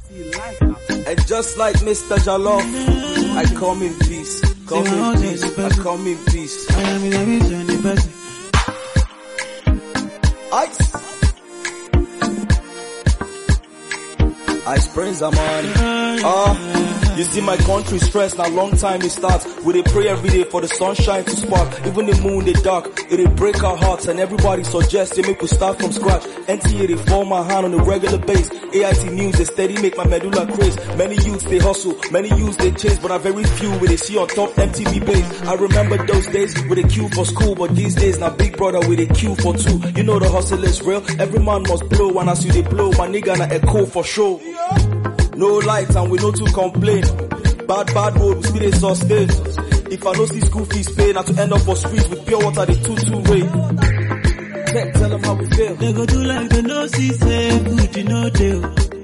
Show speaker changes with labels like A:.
A: And just like Mr. Jalof, I come in peace. Come in peace. I come in peace.
B: I am in a vision, the person.
A: Ice. Ice Prince, I'm on. Ah, you see my country stress now long time it starts. We dey pray every day for the sunshine to spark. Even the moon they dark, it dey break our hearts and everybody suggests they make we start from scratch. NTA they form my hand on a regular base. AIT news they steady make my medulla craze. Many youths they hustle, many youths they chase, but I very few we they see on top MTV base. I remember those days with a queue for school, but these days now big brother with a queue for two. You know the hustle is real. Every man must blow, and as you they blow, my nigga na echo for sure. No light and we no to complain. Bad bad road we still dey sustain. If I no see school fees pay, na to end up for streets with pure water the two two way. Tech, tell them how we feel.
B: They go do like they no see say good, you know they.